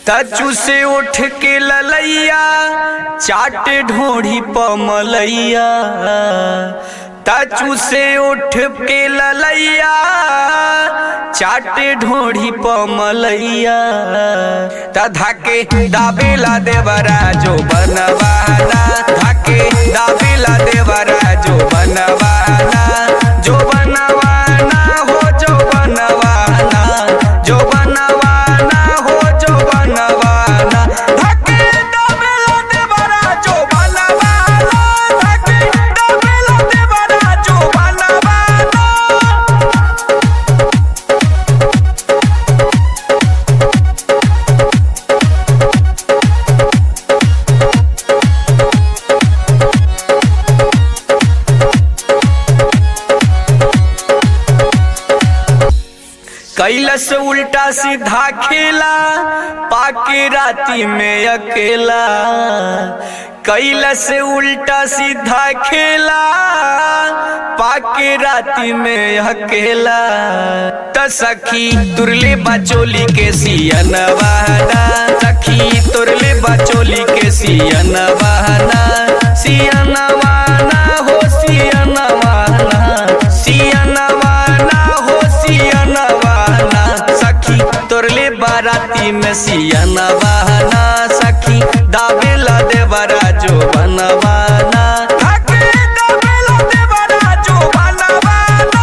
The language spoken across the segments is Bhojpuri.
तचू से उठ के ललैया चाट ढोढ़ी पमलैया तचू से उठ के ललैया चाट ढोढ़ी पमलैया तधा के दाबेला देवरा जो बनवाना धाके दाबेला देवरा जो बनवाना जो बनवाना हो जो बनवाना जो बनवाना हो जो बनवाना धाके दाबेला देवरा जो बनवाना धाके दाबेला देवरा जो बनवाना कैलस उल्टा सीधा खेला पाके राती में अकेला कैलस उल्टा सीधा खेला पाके राती में अकेला त सखी तुरले बचोली के सियन बहना सखी तुरले बचोली के सियन बहना सियन वाना हो सियन वाना सियन वाना हो सियन वाना सखी तोरले बाराती में सियन बहना सखी दाबेला देवरा जो बनवाना धाके दाबेला देवरा जो बनवाना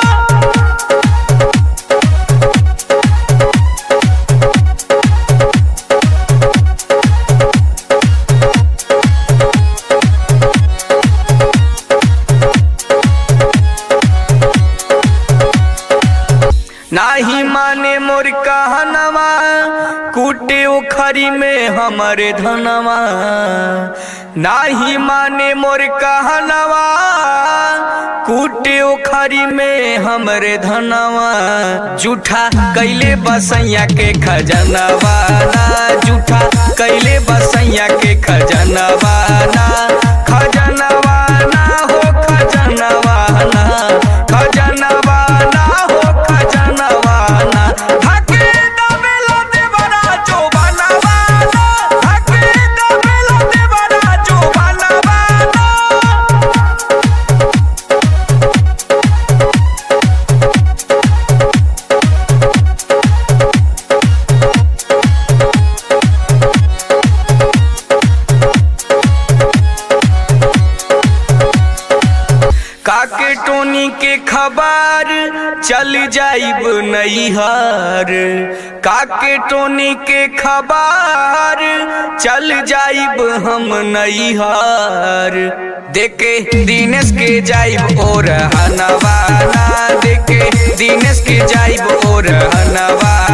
नाही माने मोर कहनवा कूटे उखरी में हमरे धनवा नाही माने मोर कहनवा कूटे उखरी में हमरे धनवा जूठा कैले बसैया के खजनवा ना जूठा कैले बसैया के खजनवा ना खजनवा ना हो खजनवा ना खजनवा ना हो खजनवा ना धाके दाबेला देवरा जो बनवाना धाके दाबेला देवरा जो बनवाना काके टोनी के खबर चल जाइब नैहर काके टोनी के खबर चल जाइब हम नैहर देखे दिनेश के जाइब और हनवाना देखे दिनेश के जाइब और हनवाना